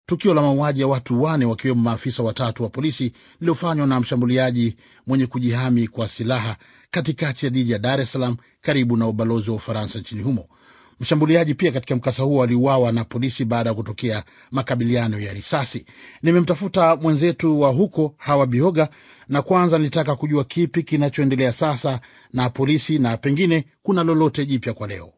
tukio la mauaji ya watu wane wakiwemo maafisa watatu wa polisi lililofanywa na mshambuliaji mwenye kujihami kwa silaha katikati ya jiji ya Dar es Salaam karibu na ubalozi wa Ufaransa nchini humo. Mshambuliaji pia katika mkasa huo aliuawa na polisi baada ya kutokea makabiliano ya risasi. Nimemtafuta mwenzetu wa huko Hawa Bihoga, na kwanza nilitaka kujua kipi kinachoendelea sasa na polisi na pengine kuna lolote jipya kwa leo.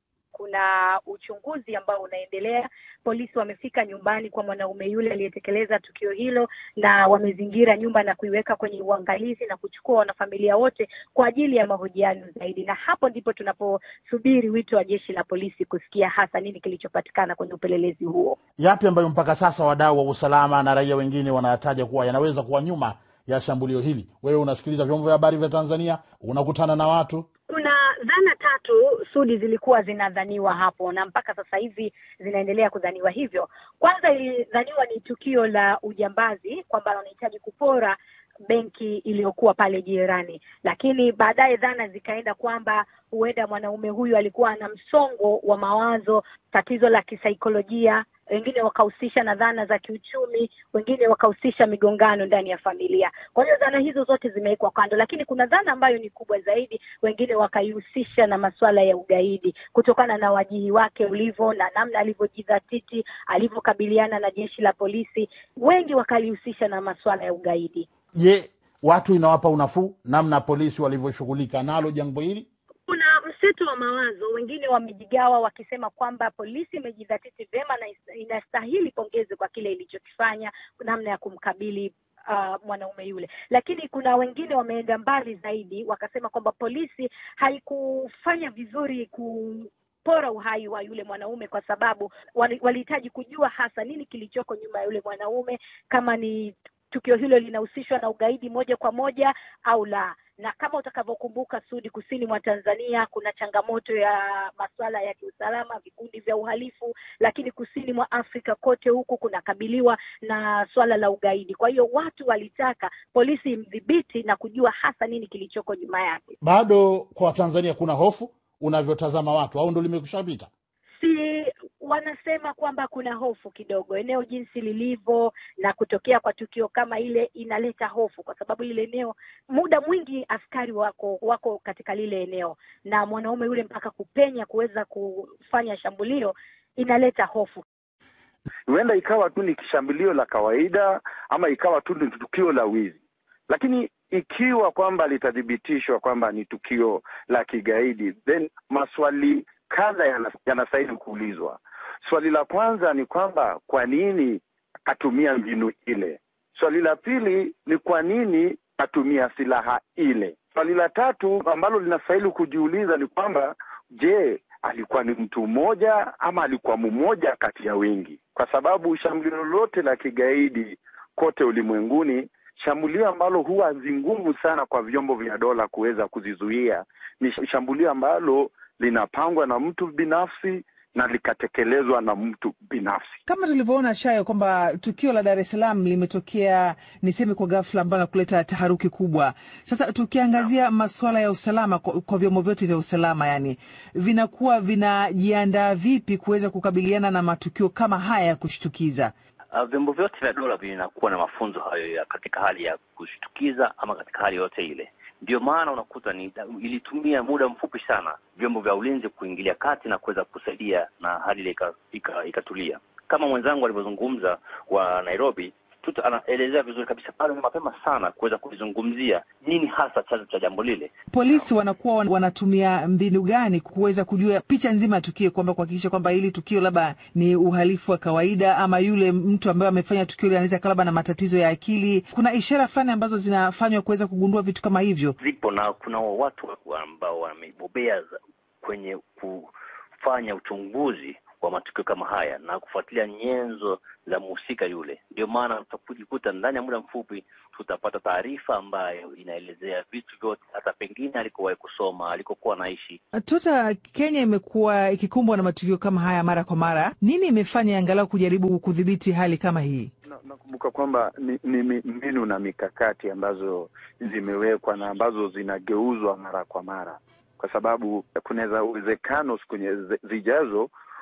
Kuna uchunguzi ambao unaendelea. Polisi wamefika nyumbani kwa mwanaume yule aliyetekeleza tukio hilo, na wamezingira nyumba na kuiweka kwenye uangalizi na kuchukua wanafamilia wote kwa ajili ya mahojiano zaidi, na hapo ndipo tunaposubiri wito wa jeshi la polisi kusikia hasa nini kilichopatikana kwenye upelelezi huo. Yapi ambayo mpaka sasa wadau wa usalama na raia wengine wanayataja kuwa yanaweza kuwa nyuma ya shambulio hili? Wewe unasikiliza vyombo vya habari vya Tanzania, unakutana na watu kuna dhana tatu Sudi zilikuwa zinadhaniwa hapo na mpaka sasa hivi zinaendelea kudhaniwa hivyo. Kwanza ilidhaniwa ni tukio la ujambazi, kwamba wanahitaji kupora benki iliyokuwa pale jirani, lakini baadaye dhana zikaenda kwamba huenda mwanaume huyu alikuwa na msongo wa mawazo, tatizo la kisaikolojia wengine wakahusisha na dhana za kiuchumi, wengine wakahusisha migongano ndani ya familia. Kwa hiyo dhana hizo zote zimewekwa kando, lakini kuna dhana ambayo ni kubwa zaidi, wengine wakaihusisha na masuala ya ugaidi kutokana na wajihi wake ulivyo na namna alivyojidhatiti, alivyokabiliana na jeshi la polisi. Wengi wakalihusisha na masuala ya ugaidi. Je, watu inawapa unafuu namna polisi walivyoshughulika nalo jambo hili? Kuna mseto wa mawazo, wengine wamejigawa wakisema kwamba polisi imejidhatiti vyema na inastahili pongezi kwa kile ilichokifanya, namna ya kumkabili uh, mwanaume yule, lakini kuna wengine wameenda mbali zaidi, wakasema kwamba polisi haikufanya vizuri ku pora uhai wa yule mwanaume kwa sababu walihitaji kujua hasa nini kilichoko nyuma ya yule mwanaume, kama ni tukio hilo linahusishwa na ugaidi moja kwa moja au la na kama utakavyokumbuka Sudi, kusini mwa Tanzania kuna changamoto ya masuala ya kiusalama, vikundi vya uhalifu, lakini kusini mwa Afrika kote huku kunakabiliwa na swala la ugaidi. Kwa hiyo watu walitaka polisi imdhibiti na kujua hasa nini kilichoko nyuma yake. Bado kwa Tanzania kuna hofu unavyotazama watu, au ndo limekushapita? Si wanasema kwamba kuna hofu kidogo, eneo jinsi lilivyo na kutokea kwa tukio kama ile inaleta hofu, kwa sababu lile eneo muda mwingi askari wako wako katika lile eneo, na mwanaume yule mpaka kupenya kuweza kufanya shambulio inaleta hofu. Huenda ikawa tu ni shambulio la kawaida ama ikawa tu ni tukio la wizi, lakini ikiwa kwamba litathibitishwa kwamba ni tukio la kigaidi, then maswali kadha yanastahili kuulizwa. Swali la kwanza ni kwamba kwa nini atumia mbinu ile? Swali la pili ni kwa nini atumia silaha ile? Swali la tatu ambalo linastahili kujiuliza ni kwamba je, alikuwa ni mtu mmoja ama alikuwa mmoja kati ya wengi? Kwa sababu shambulio lolote la kigaidi kote ulimwenguni, shambulio ambalo huwa zingumu sana kwa vyombo vya dola kuweza kuzizuia ni shambulio ambalo linapangwa na mtu binafsi na likatekelezwa na mtu binafsi. Kama tulivyoona Shayo, kwamba tukio la Dar es Salaam limetokea niseme kwa ghafla, ambalo kuleta taharuki kubwa. Sasa tukiangazia masuala ya usalama kwa, kwa vyombo vyote vya usalama, yani vinakuwa vinajiandaa vipi kuweza kukabiliana na matukio kama haya ya kushtukiza? Uh, vyombo vyote vya dola vinakuwa na mafunzo hayo ya katika hali ya kushtukiza ama katika hali yoyote ile. Ndio maana unakuta ni ilitumia muda mfupi sana vyombo vya ulinzi kuingilia kati na kuweza kusaidia na hali ile ikatulia. Kama mwenzangu alivyozungumza wa Nairobi, tuta anaelezea vizuri kabisa pale mapema sana kuweza kulizungumzia nini hasa chanzo cha jambo lile. Polisi wanakuwa wanatumia mbinu gani kuweza kujua picha nzima ya tukio, kwamba kuhakikisha kwamba hili tukio labda ni uhalifu wa kawaida ama yule mtu ambaye amefanya tukio hili anaweza labda na matatizo ya akili. Kuna ishara fulani ambazo zinafanywa kuweza kugundua vitu kama hivyo? Zipo na kuna watu ambao wamebobea kwenye kufanya uchunguzi wa matukio kama haya na kufuatilia nyenzo za mhusika yule. Ndio maana tutakujikuta ndani ya muda mfupi tutapata taarifa ambayo inaelezea vitu vyote, hata pengine alikowahi kusoma, alikokuwa anaishi. Tota, Kenya imekuwa ikikumbwa na matukio kama haya mara kwa mara. Nini imefanya angalau kujaribu kudhibiti hali kama hii? Nakumbuka na kwamba ni, ni mbinu na mikakati ambazo zimewekwa na ambazo zinageuzwa mara kwa mara, kwa sababu kunaweza uwezekano siku zijazo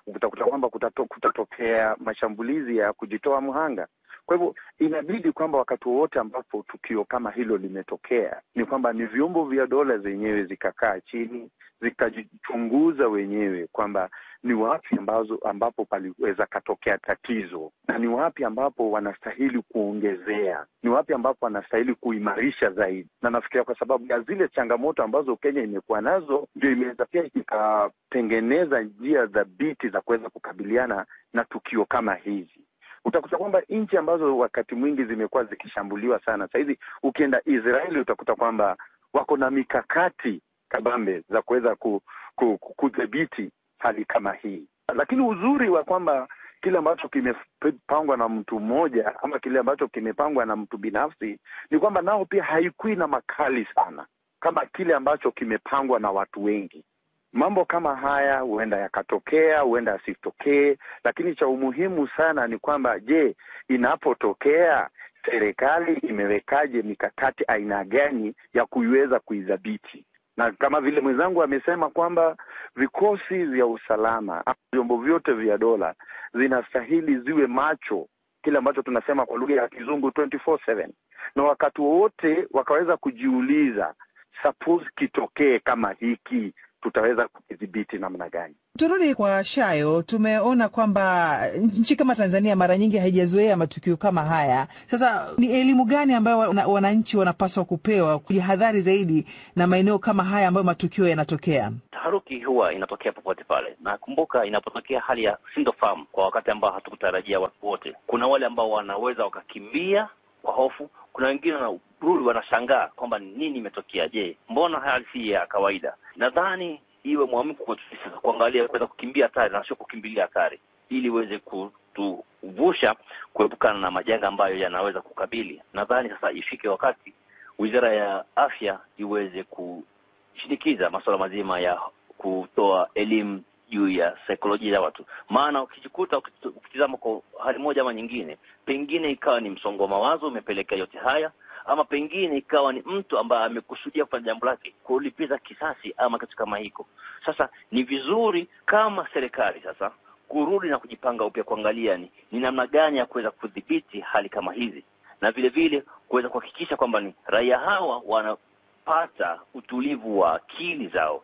utakuta kwamba kutato, kutatokea mashambulizi ya kujitoa mhanga. Kwa hivyo inabidi kwamba wakati wowote ambapo tukio kama hilo limetokea, ni kwamba ni vyombo vya dola zenyewe zikakaa chini zikajichunguza wenyewe kwamba ni wapi ambazo ambapo paliweza katokea tatizo na ni wapi ambapo wanastahili kuongezea, ni wapi ambapo wanastahili kuimarisha zaidi. Na nafikiria kwa sababu ya zile changamoto ambazo Kenya imekuwa nazo, ndio imeweza pia ikatengeneza njia dhabiti za kuweza kukabiliana na tukio kama hizi. Utakuta kwamba nchi ambazo wakati mwingi zimekuwa zikishambuliwa sana, sahizi ukienda Israeli utakuta kwamba wako na mikakati kabambe za kuweza ku, ku, ku, kudhibiti hali kama hii, lakini uzuri wa kwamba kile ambacho kimepangwa na mtu mmoja ama kile ambacho kimepangwa na mtu binafsi ni kwamba nao pia haikui na makali sana kama kile ambacho kimepangwa na watu wengi. Mambo kama haya huenda yakatokea, huenda yasitokee, lakini cha umuhimu sana ni kwamba, je, inapotokea serikali imewekaje mikakati aina gani ya kuiweza kuidhibiti? na kama vile mwenzangu amesema kwamba vikosi vya usalama, vyombo vyote vya dola zinastahili ziwe macho, kile ambacho tunasema kwa lugha ya Kizungu 24/7 na wakati wowote wakaweza kujiuliza, suppose kitokee kama hiki, tutaweza kukidhibiti namna gani? Turudi kwa Shayo, tumeona kwamba nchi kama Tanzania mara nyingi haijazoea matukio kama haya. Sasa ni elimu gani ambayo wananchi wanapaswa kupewa kujihadhari zaidi na maeneo kama haya ambayo matukio yanatokea? Taharuki huwa inatokea popote pale, na kumbuka, inapotokea hali ya sintofahamu kwa wakati ambao hatukutarajia watu wote, kuna wale ambao wanaweza wakakimbia kwa hofu, kuna wengine wanarudi wanashangaa kwamba nini imetokea. Je, mbona hali si ya kawaida? Nadhani iwe mwamko kwetu sasa kuangalia kuweza kukimbia hatari na sio kukimbilia hatari, ili iweze kutuvusha kuepukana na majanga ambayo yanaweza kukabili. Nadhani sasa ifike wakati wizara ya afya iweze kushinikiza masuala mazima ya kutoa elimu juu ya saikolojia ya watu, maana ukijikuta ukitizama kwa hali moja ama nyingine, pengine ikawa ni msongo wa mawazo umepelekea yote haya ama pengine ikawa ni mtu ambaye amekusudia kufanya jambo lake kulipiza kisasi ama kitu kama hiko. Sasa ni vizuri kama serikali sasa kurudi na kujipanga upya, kuangalia ni ni namna gani ya kuweza kudhibiti hali kama hizi, na vile vile kuweza kuhakikisha kwamba ni raia hawa wanapata utulivu wa akili zao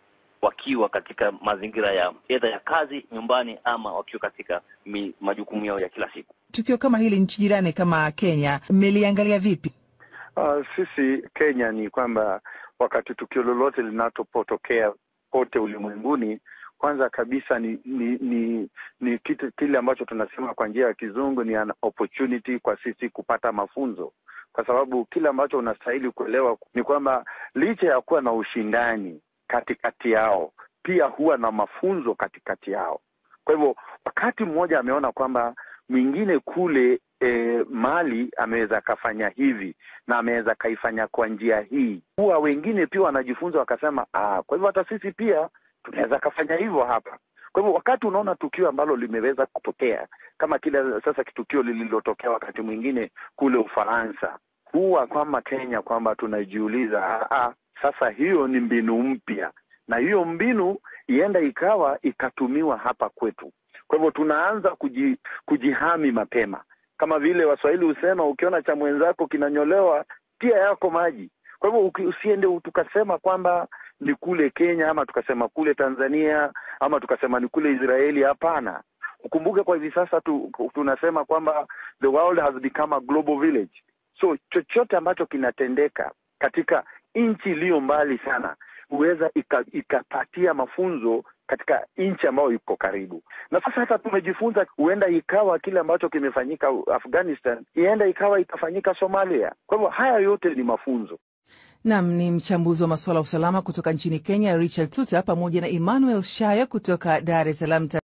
wakiwa katika mazingira ya edha ya kazi nyumbani, ama wakiwa katika mi, majukumu yao ya kila siku. Tukio kama hili nchi jirani kama Kenya mmeliangalia vipi? Uh, sisi Kenya ni kwamba wakati tukio lolote linapotokea pote ulimwenguni, kwanza kabisa ni ni ni, ni kitu kile ambacho tunasema kwa njia ya kizungu ni an opportunity kwa sisi kupata mafunzo, kwa sababu kile ambacho unastahili kuelewa ni kwamba licha ya kuwa na ushindani katikati yao, pia huwa na mafunzo katikati yao. Kwa hivyo wakati mmoja ameona kwamba mwingine kule E, Mali ameweza akafanya hivi na ameweza akaifanya kwa njia hii, huwa wengine pia wanajifunza wakasema, ah, kwa hivyo hata sisi pia tunaweza akafanya hivyo hapa. Kwa hivyo wakati unaona tukio ambalo limeweza kutokea kama kile sasa kitukio lililotokea wakati mwingine kule Ufaransa, huwa kama Kenya kwamba tunajiuliza ah, ah, sasa hiyo ni mbinu mpya, na hiyo mbinu ienda ikawa ikatumiwa hapa kwetu. Kwa hivyo tunaanza kuji, kujihami mapema kama vile Waswahili husema ukiona cha mwenzako kinanyolewa tia yako maji. Kwa hivyo usiende tukasema kwamba ni kule Kenya ama tukasema kule Tanzania ama tukasema ni kule Israeli. Hapana, ukumbuke kwa hivi sasa tu, tunasema kwamba the world has become a global village. So chochote ambacho kinatendeka katika nchi iliyo mbali sana huweza ikapatia ika mafunzo katika nchi ambayo iko karibu na sasa. Hata tumejifunza, huenda ikawa kile ambacho kimefanyika Afghanistan, ienda ikawa itafanyika Somalia. Kwa hivyo haya yote ni mafunzo. Nam ni mchambuzi wa masuala ya usalama kutoka nchini Kenya, Richard Tuta, pamoja na Emmanuel Shaya kutoka Dar es Salaam.